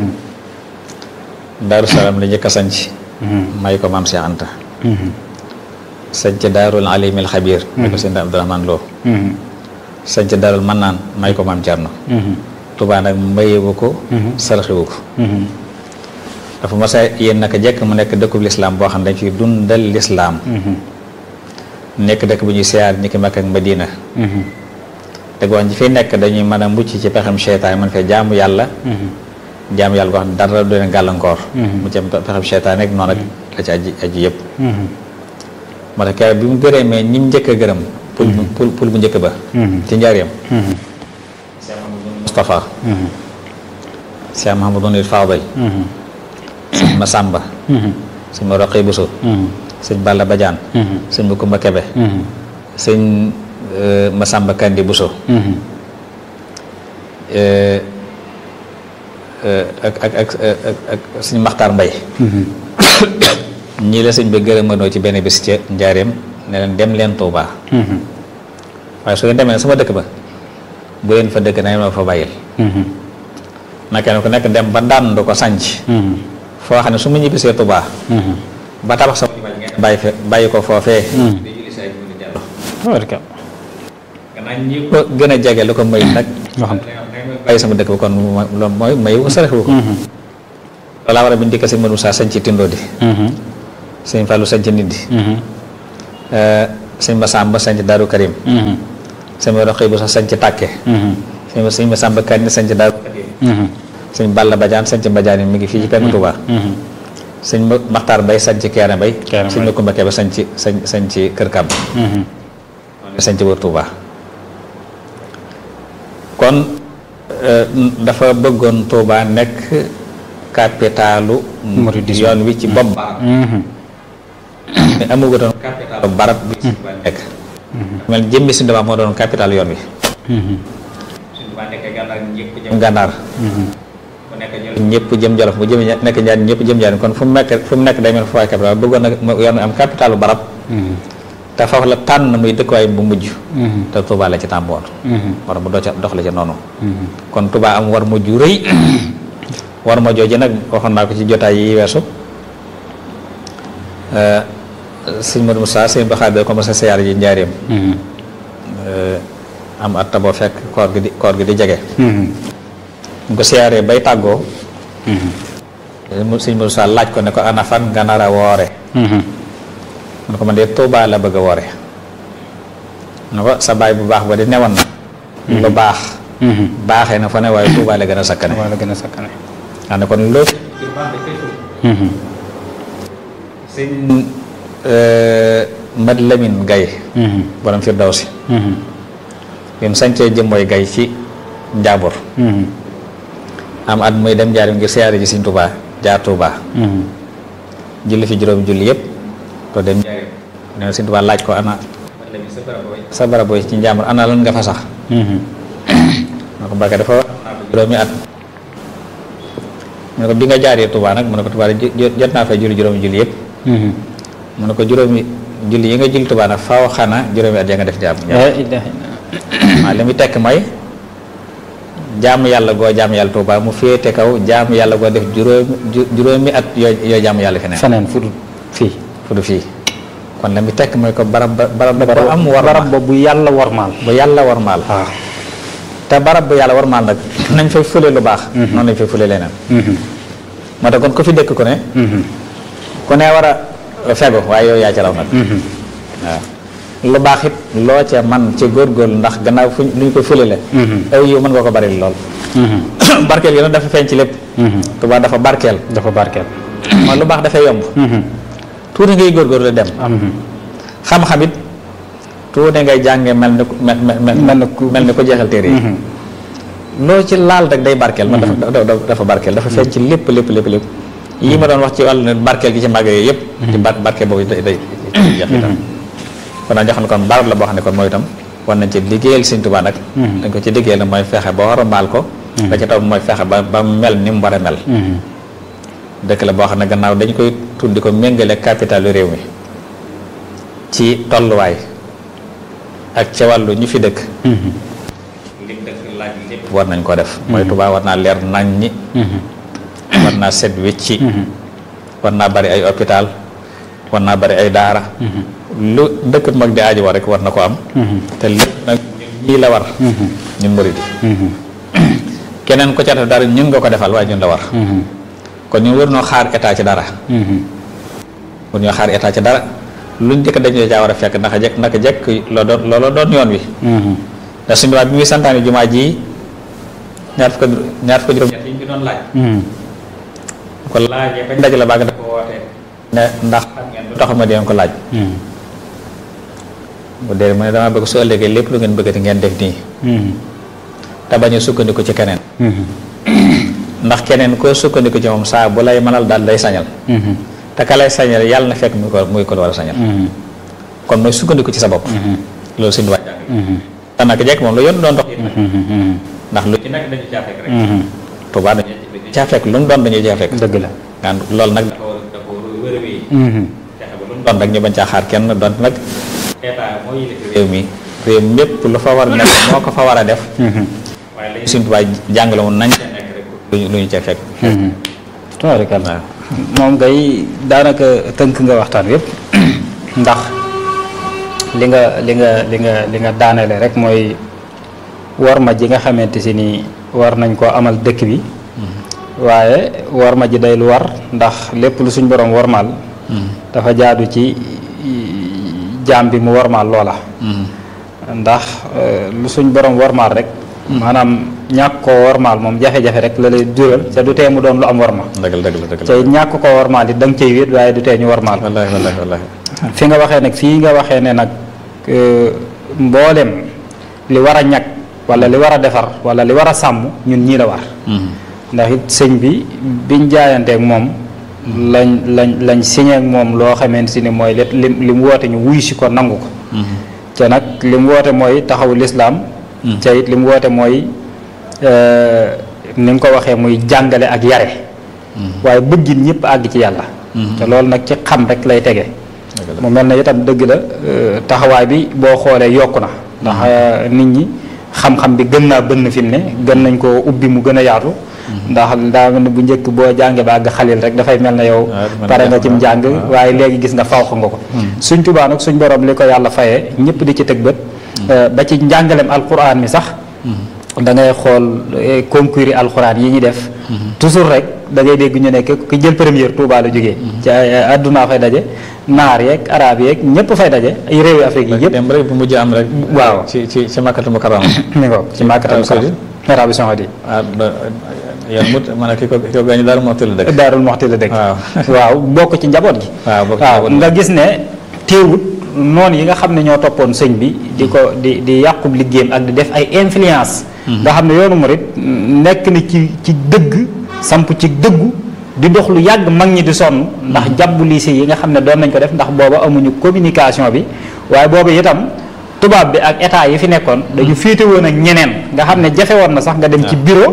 Daaru Salaam la njëkk a sanc may ko maam Cheikh Anta sanc daarul alimil xabiir may ko sëñ Abdourahmane Lo sanc daarul mannaan may ko maam Cerno Tuubaa nag mayewu ko sarxiwu ko dafa mas a yéen naka jekk mu nekk dëkkub lislaam boo xam ne dañ fi dundal lislaam nekk dëkk bu ñuy siyaar ñi ki Makka ak Madina te gox ñi fi nekk dañuy mën a mucc ci pexem seytaan mën fee jaamu yàlla jaamu yàlla goo xam ne dara du leen gàllankoor mu ci pexem seytaan rek noonu la ci aji aji yëpp moo tax keroog bi mu gërëmee ñi mu njëkk a gërëm pul pul pul bu njëkk ba ci njaareem Cheikh Mahamadou Moustapha Cheikh Mahamadou Fadil sëñ Masamba sëñ ma Roqi Bousso sëñ Balla Badiane sëñ Makumba Kebe sëñ Masamba Kandi Bousso ak ak ak ak sëñ Maxtaar Mbay ñii la sëñ bi gërëmanoo ci benn bis ca njaareem ne leen dem leen Tuubaa waaye su ngeen demee sama dëkk ba bu leen fa dëkk na ma fa bàyyil na kenn ku nekk dem ba dànd ko sanc foo xam ne su ma ñibbisee Tuubaa ba tabax sama jumaa ngeen bàyyi fe bàyyi ko foofee di julli say mu di jàllo tabaraka gannaaw ñi ko gën a jege lu ko may nag nga xam bàyyi sama dëkk ba kon loolu mooy mayu ko saraxu ko loolaa war a bi ndikk si mënu saa sañ ci tindoo di sëñ Fallou sañ ci nit di sëñ Masamba sañ ci Daaru Karim sëñ ma roxi bu sax sañ ci Tàkke sëñ ma sëñ Masamba Kanni sañ ci Daaru Karim sëñ Balla Badiane sañ ci Badiane mi ngi fii ci penku Touba sëñ Maxtaar Bay sañ ci Keere Bay Keere sëñ Makumba Kebe sañ ci sañ sañ ci Kër Kàbb sañ ci wër Touba kon dafa bëggoon Touba nekk capitalu Mouridisme. yoon wi ci bopp barab mais amugutoon capitalu barab bi ci Touba nekk mel ni jëmmi Sëñ Touba moo doon capital yoon wi Sëñ Touba nekkee gànnaar ñëpp jëm gànnaar mu nekk jolof ñëpp jëm jolof mu jëm nekk njaan ñëpp jëm njaan kon fu mu nekk fu mu nekk day mel fu waay capital bëggoon nag mu yoon wi am capitalu barab te foofu la tànn muy dëkkuwaay bu mujj te Touba la ci tàmboon war mu dox dox la ca noonu kon Touba am war mujj rëy war ma jooju nag waxoon naa ko ci jotaay yi weesu sëñ Modou Moussa sëñ Baxaar bi commencé siyaar ji njaareem am at boo fekk koor gi di koor gi di jege ñu ko siyaaree bay tàggoo mu sëñ Modou Moussa laaj ko ne ko ana fan nga nar a woore mu ne ko man de Touba la bëgg a woore ne ko sa baay bu baax ba di newoon na lu baax baaxee na fa ne waaye Touba la gën a sakkane wala gën a sakkane xam ne kon loolu sëñ Mad Lamine Gaye borom Firdawsi bi mu sañcee jëmbooy gay ci njaabur am at muy dem njaarim ngir siyaare ji Sëñ Tuubaa jaar Tuubaa julli fi juróomi julli yëpp to dem njaarim nee na Sëñ Tuubaa laaj ko ana sa barab booy ci njaambur ana lan nga fa sax na ko Mbàkke dafa am naa ko juróomi at mu ne ko bi nga jaaree Tuubaa nag mu ne ko Tuubaa jot naa fay julli juróomi julli yëpp mu ne ko juróomi julli yi nga julli Tuubaa nag faaw xanaa juróomi at ya nga def jaam waaw li muy tekk mooy jaamu yàlla goo jaamu yàlla Tuubaa mu féete kaw jaamu yàlla goo def juróomi juróomi at yoo yoo jaamu yàlla feneen feneen fu dul fii fu du fii kon la muy tekk mooy ko barab ba barab ba am war barab ba bu yàlla warmaal bu yàlla warmaal waaw te barab bu yàlla warmaal nag nañ fay fule lu baax noonu lañ fay fule leneen moo tax kon ku fi dëkk ku ne ku ne war a fegu waaye yow yaa ci raw nag waaw lu baax it loo ca man ci góorgóorlu ndax gannaaw fu lu ñu ko fulale aw yow mën nga ko bari lool barkeel gi nag dafa feeñ ci lépp Tuubaa dafa barkeel dafa barkeel mooy lu baax dafay yomb tuuti ngay góorgóorlu dem xam-xam it tuuti ngay jànge mel ni ku mel mel ni ku mel ni ko jeexal téere yi loo ci laal rek day barkeel man dafa dafa barkeel dafa feeñ ci lépp lépp lépp lépp yi ma doon wax ci wàllu ne barkeel gi ci màgg yooyu yëpp ci bar barkeel boobu day day jeex itam kon naa jox ne kon barab la boo xam ne kon mooy itam war nañ ci liggéeyal Sëñ Tuubaa nag dañ ko ci liggéeyal nag mooy fexe ba war a maal ko da ci taw mooy fexe ba ba mel ni mu war a mel dëkk la boo xam ne gannaaw dañ koy tuddi ko méngale capitalu réew mi ci tolluwaay ak ca wàllu ñu fi dëkk lim dëkk laaj lépp war nañ ko def mooy Tuubaa war naa leer nañ ñi war naa set wecci war naa bari ay hôpital war naa bari ay daara lu dëkk mag di aajo war rek war na ko am te lépp nag ñii la war ñun murid keneen ko ca def dara ñun nga ko defal waaye ñun la war kon ñun war noo xaar état ci dara war ñoo xaar état ci dara luñ jëkk dañu caa war a fekk naka jekk naka jekk loo doon looloo doon yoon wi ndax suñu waa bi muy santaane jumaa ji ñaar fukk ñaar fukk juróom ñett yi ñu doon laaj ko laajee bañ daj la baag dafa wootee ne ndax xam ngeen lu tax ma deen ko laaj bu dee mu ne dama bëgg su ëllëgee lépp lu ngeen bëggati ngeen def nii te bañ a sukkandiku ci keneen ndax keneen koo sukkandiku ci moom saa bu lay mënal daal day sañal te ka lay sañal yàlla na fekk muy ko muy ko war a sañal kon mooy sukkandiku ci sa bopp loolu suñu waaj te nag jekk moom lu yoon doon dox ndax lu ci nekk dañu caa fekk rek Tuubaa dañu caa fekk lu mu doon dañu caa fekk dëgg la naan loolu nag dafa war dafa war a wér wéy fexe ba lu mu doon rek ñu bañ caa xaar kenn doon nag état moo yilif réew mi réew mépp lu fa war a nekk moo ko fa war a def waaye lañu suñu Tuubaa jàngale woon nañ ca nekk rek luñu lu ñu ca fekk tabaarkalla moom ngay daanaka tënk nga waxtaan yépp ndax li nga li nga li nga li nga daanele rek mooy war ma ji nga xamante si ni war nañ koo amal dëkk bi waaye war ma ji day lu war ndax lépp lu suñ borom warmaal dafa jaadu ci jaam bi mu warmaal loola ndax lu suñ borom warmaal rek maanaam ñàkk koo warmaal moom jafe-jafe rek la lay jural te du tee mu doon lu am warma dëgg la dëgg la dëgg la te ñàkk koo warmaal it da nga cay wéet waaye du tee ñu warmaal wallaahi wallaahi wallaahi fi nga waxee nag fii nga waxee ne nag mboolem li war a ñag wala li war a defar wala li war a sàmm ñun ñii la war ndax it sëñ bi biñ jaayanteeg moom lañ lañ lañ signé ak moom loo xamante si ni mooy li li mu woote ñu wuyu si ko nangu ko te nag li mu woote mooy taxawu lislaam te it li mu woote mooy ni nga ko waxee muy jàngale ak yare waaye bëggin ñëpp àgg ci yàlla te loolu nag ci xam rek lay tege mu mel na itam dëgg la taxawaay bi boo xoolee yokku na ndax nit ñi xam-xam bi gën naa bënn fi mu ne gën nañ ko ubbi mu gën a yaatu ndax daa mel ne bu njëkk boo jàngee ba àgg xalil rek dafay mel na yow pare nga cim njàng waaye léegi gis nga fawx nga ko suñ tubaa nag suñ borom li ko yàlla fayee ñëpp di ci tëg bët ba ci njàngalem alquran mi sax da ngay xool concours yi alxuraan yi ñuy def toujours rek da ngay dégg ñu ne ki jël première Touba la jógee ci àdduna fay daje naar yeeg arab yeeg ñëpp fay daje ay réewi Afrique yi yëpp dem rek bu mujj am rek waaw ci ci ci Makkatul Mukarrama mi ngo ci Makkatul Mukarrama Arabie Saoudite waaw yow mut ma ne ki ko ki ko gaañu Daaru Muxti la dëkk Daarul Muxti la dëkk waaw waaw bokk ci njaboot gi waaw bokk ci waaw njaboot gi. nga gis ne teewut noonu yi nga xam ne ñoo toppoon sëñ bi di ko di di yàqub liggéeyam ak di def ay influence nga xam ne yoonu murit nekk na ci ci dëgg samp ci dëggu di dox lu yàgg mag ñi di sonn ndax jàbbu lycée yi nga xam ne doon nañ ko def ndax booba amuñu communication bi waaye booba itam tubaab bi ak état yi fi nekkoon dañu féete woon ak ñeneen nga xam ne jafe woon na sax nga dem ci bureau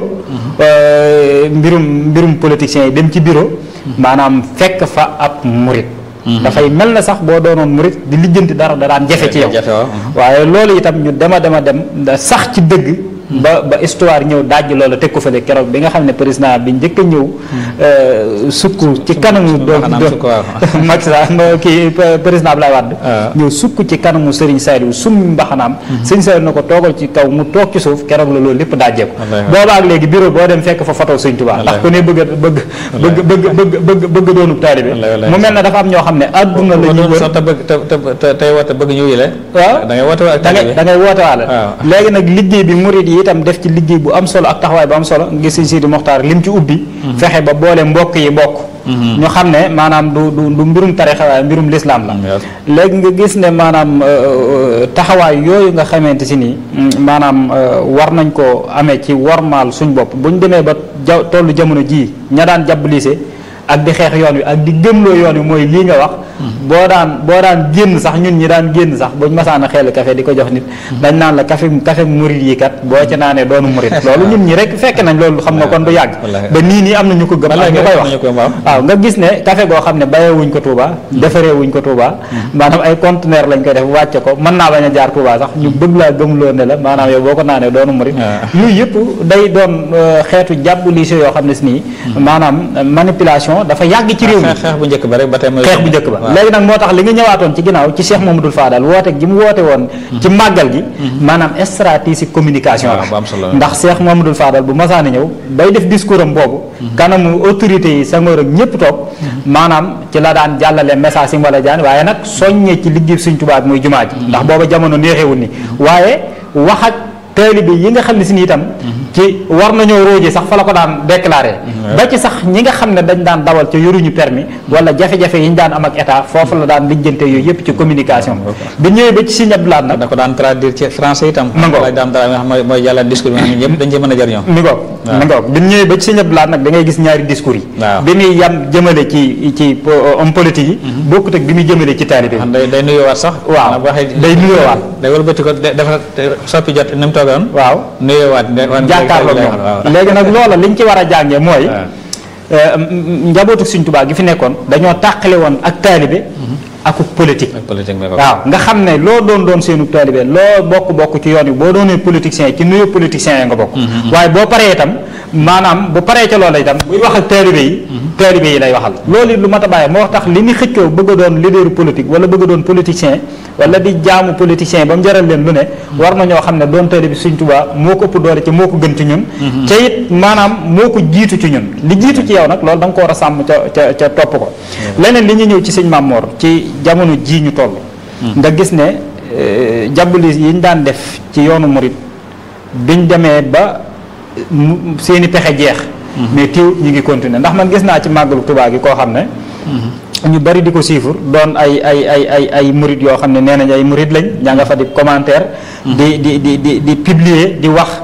euh, mbirum mbirum politiciens yi dem ci bureau maanaam fekk fa ab murit dafay mel na sax boo doonoon murit di lijjanti dara da daan jafe ci yow jafe waaw. waaye loolu itam ñu dema dema dem da sax ci dëgg ba ba histoire ñëw dajj loolu teg ko fële keroog bi nga xam ne président bi njëkk a ñëw euh, sukk ci kanamu doom mbaxanaam doom sukk waaw. Macky Sall no kii p- président Abdoulaye Wade waaw. ñëw sukk ci kanamu Serigne Saliou summi mbaxanaam Serigne Saliou na ko toogal ci kaw mu toog ci suuf keroog la loolu lépp dajjeeku Wallaahi. booba ak léegi bureau boo dem fekk fa photo Serigne Touba ndax ku ne bëgg a bëgg bëgg bëgg bëgg bëgg bëgg doonub taalibe Wallaahi, wallaahi. mu mel ne dafa am ñoo xam ne adduna la ñuy doon wër sax te bëgg te te te tey woote bëgg ñu yile waaw da ngay woote ak da ngay da ngay woote waale waaw. léegi nag liggéey bi murid yi itam def ci liggéey bu am solo ak taxawaay bu am solo nga gis Sëñ Sidi Moxtaar lim ci ubbi fexe ba boole mbokk yi bokk ñu xam ne maanaam du du du mbirum tarixa waaye mbirum lislaam la Yes. léegi nga gis ne maanaam euh, taxawaay yooyu nga xamante si nii mm, maanaam euh, war nañ ko amee ci warmaal suñ bopp buñ demee ba ja tollu jamono jii ña daan jàpp lycée ak di xeex yoon wi ak di gëmloo yoon wi mooy lii nga wax boo daan boo daan génn sax ñun ñi daan génn sax buñ masaan a xeel café di ko jox nit dañ naan la café café murid yi kat boo ci naanee doonu murid loolu ñun ñi rek fekk nañ loolu xam nga kon du yàgg wallaahi. ba nii nii am na ñu ko gëm ak ñu koy wax am na ñu ko waaw. waaw nga gis ne café goo xam ne bayee wuñ ko Touba defaree wuñ ko Touba maanaam ay conteneur lañ koy def wàcce ko mën naa bañ a jaar Touba sax ñu bëgg laa gëmloo ne la maanaam yow boo ko naanee doonu murid Ah. yooyu yëpp day doon euh, xeetu jàpp lycée yoo xam ne si nii maanaam euh, manipulation dafa yàgg ci réew mi xeex xeex bu njëkk ba rek ba tey mooy xeex bu njëkk ba waaw. léegi nag moo tax li nga ñëwaatoon ci ginnaaw ci Cheikh Mamadou Fadal woote gi mu woote woon ci màggal gi maanaam stratégie communication waaw, bu am solo la la. ndax Cheikh Mamadou Fadal bu masaani ñëw bay def discours am boobu kanamu autorité yi Senghor ak ñëpp toog maanaam ci la daan jàllale message yi mu wala jaan waaye nag soññee ci liggéey Sëñ Tuubaa bi muy jumaa ji ndax booba jamono neexewul ni waaye wax ak taalibe yi nga xam ne si ni itam ci war nañoo róoje sax fa la ko daan déclaré ba ci sax ñi nga xam ne dañ daan dawal ca yoruñu permis wala jafe-jafe yi ñu daan am ak état foofu la daan lijjante yooyu yëpp ci communication bi ñëwee ba ci Sëñ Abdou Lahad nag da ko daan traduire ci français itam Ma ngoog. laaj daam dara nga xam mooy mooy jàllale discours bi nga xam ne ñëpp dañ ci mën a jëriñoo mi ngoog waaw. mi ngoog bi ñu ñëwee ba ci Sëñ Abdou Lahad nag da ngay gis ñaari discours yi waaw. bi muy yam jëmale ci ci euh, homme politique yi bokkut ak bi muy jëmale ci taalibe xam yi day day nuyoowaat sax waaw bu waxee day nuyoowaat day wëlbati ko de- dafa te- soppi jot ni mu toogoon waaw nuyoowaat ne- wan- jàkkaarloog waaw. moom léegi nag loola liñ ci war a jàngee mooy waaw. euh, m- m- njabootu Sëñ Tuubaa gi fi nekkoon dañoo tàqale woon ak taalibe akuk politique ak politique bi ko waaw nga xam ne loo doon doon seenu taalibe loo bokk bokk ci yoon wi boo doonee politicien ci nuyu politicien yi nga bokk waaye boo paree itam maanaam bu paree ca loola itam buy wax ak taalibe yi taalibe yi lay waxal loolu it lu mat a bàyyi moo tax li ñu xëccoo bëgg a doon leader politique wala bëgg a doon politicien wala di jaamu politicien ba mu jaral leen lu ne war na ñoo xam ne doon taalibe Sëñ Tuubaa moo ko ëpp doole ci moo ko gën ci ñun ca it maanaam moo ko jiitu ci ñun li jiitu ci yow nag loolu da nga ko war a sàmm ca ca ca topp ko leneen li ñu ñëw ci sëñ Mamor ci jamono ji ñu toll nga gis ne jàbbali yi ñu daan def ci yoonu murit biñ demee ba mu- seeni pexe jeex mais teewut ñu ngi continuer ndax man gis naa ci màggalu Tuubaa gi koo xam ne ñu bari di ko siifur doon ay ay ay ay ay murit yoo xam ne nee nañ ay murit lañ ñaa nga fa di commentaire di di di di di publier di wax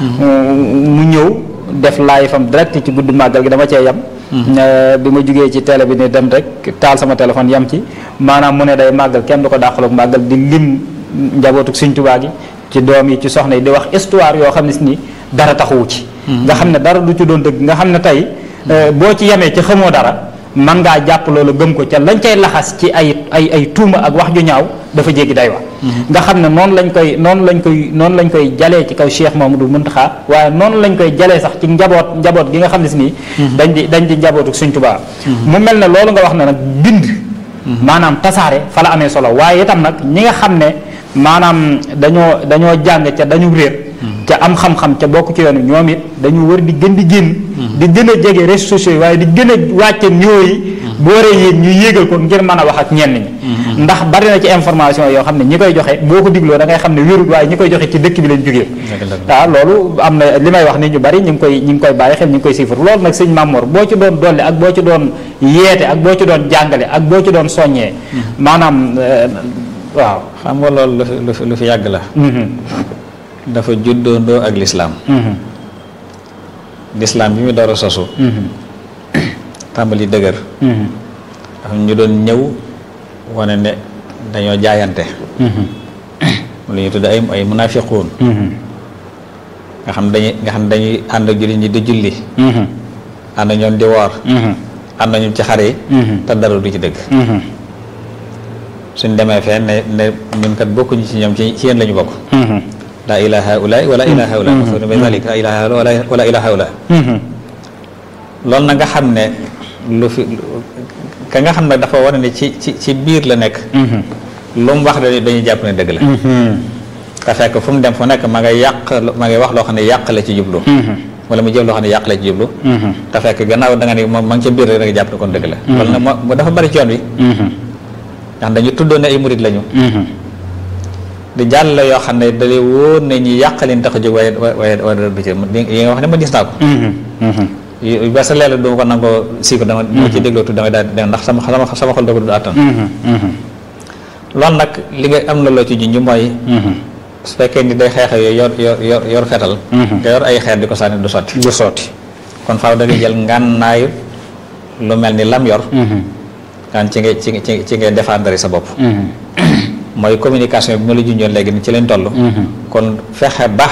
mu ñëw def live am direct ci guddi màggal gi dama cee yam bi ma jugee ci télé bi ne dem rek taal sama téléphone yam ci maanaam mu ne day màggal kenn du ko dàqaloog màggal di lim njabootu Sëñ Tuubaa gi ci doom yi ci soxna yi di wax histoire yoo xam ne si ni dara taxawu ci nga xam ne dara du ci doon dëgg nga xam ne tey boo ci yemee ci xamoo dara man ngaa jàpp loolu gëm ko ca lañ cay laxas ci ay ay ay tuuma ak wax ju ñaaw dafa jéggi day wax nga xam ne noonu lañ koy noonu lañ koy noonu lañ koy jalee ci kaw Cheikh Mamadou Muntaxa waaye noonu lañ koy jalee sax ci njaboot njaboot gi nga xam ne si nii dañ di dañ di njabootu Sëñ Tuubaa mu mel ne loolu nga wax ne nag bind maanaam tasaare fa la amee solo waaye itam nag ñi nga xam ne maanaam dañoo dañoo jàng ca dañu réer ca am xam-xam ca bokk ci yoon wi ñoom it dañu war di gën di génn di gën a jege réseaux sociaux yi waaye di gën a wàcce niveau yi bu waree yéeg ñu yéegal ko ngir mën a wax ak ñenn ñi ndax bari na ci information yoo xam ne ñi koy joxe boo ko digloo da ngay xam ne wérul waaye ñi koy joxe ci dëkk bi lañ jógee waaw loolu am na li may wax ni ñu bari ñu ngi koy ñu ngi koy bàyyi xel ñu ngi koy siifar loolu nag sëñ Mamour boo ci doon dolli ak boo ci doon yeete ak boo ci doon jàngale ak boo ci doon soññee maanaam waaw xam nga loolu lu fi lu fi lu fi yàgg la dafa juddoondoo ak lislaam lislaam bi mu door a sosu tàmbali dëgër dafa ñu doon ñëw wane ne dañoo jaayante lu ñu tudd ay ay munafiquun nga xam dañuy nga xam dañuy ànd ak jullit ñi di julli ànd ak ñoom di woor ànd ak ñoom ci xare yi te dara du ci dëgg suñ demee fee ne ne ñun kat bokkuñu ci ñoom ci ci yéen la ñu bokk laa ilaha haulaay wala ilaha haulaay mafhum bi zalik laa ilaha haulaay wala ilaha haulaay loolu na nga xam ne lu fi ka nga xam ne dafa war ne ci ci ci biir la nekk lu mu wax dañuy dañuy jàpp ne dëgg la te fekk fu mu dem fu nekk ma ngay yàq ma ngay wax loo xam ne yàq la ci jublu wala mu jëf loo xam ne yàq la ci jublu te fekk gannaaw da nga ne moom ma ngi ca biir rek da nga jàpp ne kon dëgg la loolu nag moo dafa bari ci yoon wi ndax dañu tuddoon ne ay murit lañu di jàll la yoo xam ne dalay wóor ne ñi yàqalin tax a jóg waaye waaye waaye du ci yi nga wax ne ma gis naa ko ba sa leela duma ko nangoo sii ko dama dama ci dégloo tudd damay daal ndax sama sama sama xol da ko du àttan loolu nag li nga am na loo ci junj mooy su fekkee ni day xeexe yooyu yor yor yor yor fetal nga yor ay xeer di ko sànni du sotti du sotti kon faaw da ngay jël ngànnaayu lu mel ni lam yor gaan ci ngay ci ci ci ngay défendre sa bopp mooy communication bi ma la junjoon léegi ni ci lañ toll kon fexe ba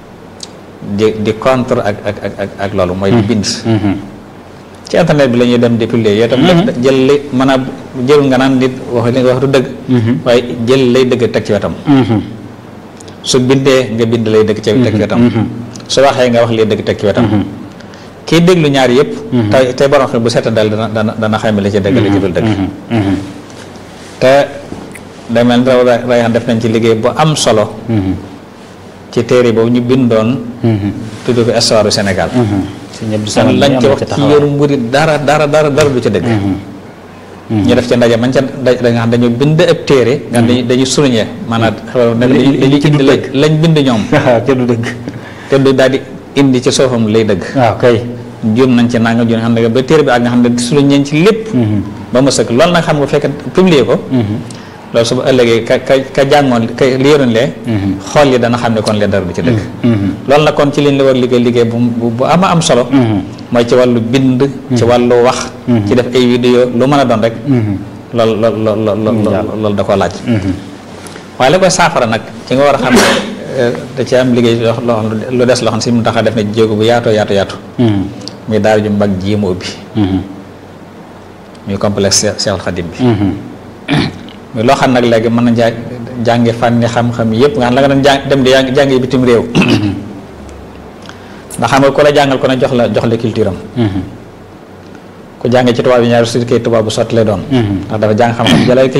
di di contre ak ak ak ak ak loolu mooy di bind ci internet bi la ñuy dem di publier yow tam jël li mën a jël nga naan nit wax li nga wax du dëgg waaye jël lay dëgg teg ci wetam su bindee nga bind lay dëgg ci teg ci wetam su waxee nga wax lay dëgg teg ci wetam kii déglu ñaar yëpp tey tey borom xam bu seeta dal dana dana dana xayma la ci dëgg la ci dul dëgg te demel raw rayan def nañ ci liggéey bu am solo ci téere boobu ñu bindoon tudd ko histoire du Sénégal kon lañ ci wax ci yoru murit dara dara dara dara du ca dëgg ñu def ca ndaje man ca da nga xam dañu bind ab téere nga xam dañu dañuy souligner maanaam dañuy bind lañ bind ñoom te du dëgg te du daal di indi ci soofam lay dëgg waaw kay juum nañ ci nangam juum xam ne ba téere bi ak nga xam ne souligner ci lépp ba mu sëkk loolu nag xam nga fekk publier ko loolu su ba ëllëgee ka ka ka jàngoon ka li yoroon lee xool yi dana xam ne kon lee dara du ci dëgg loolu nag kon ci liñ la war liggéey liggéey bu bu ama am solo mooy ci wàllu bind ci wàllu wax ci def ay vidéo lu mën a doon rek loolu loolu loolu loolu da koo laaj waaye la koy saafara nag ci nga war a xam ne da ci am liggéey loo xam lu des loo xam si mu tax a def ne jéego bu yaatoo yaatu yaatu muy daara ju mag ji mu ubbi muy complexe Cheikh Khadim bi muy loo xam nag léegi mën na jàng jàngi fànni xam-xam yëpp nga xam la nga doon jàng dem di jàngi bitim réew ndax xam nga ku la jàngal ko ne jox la jox la culture am ku jàngee ci tubaab yi ñaari su kay tubaab bu sotti lay doon ndax dafa jàng xam-xam jëlal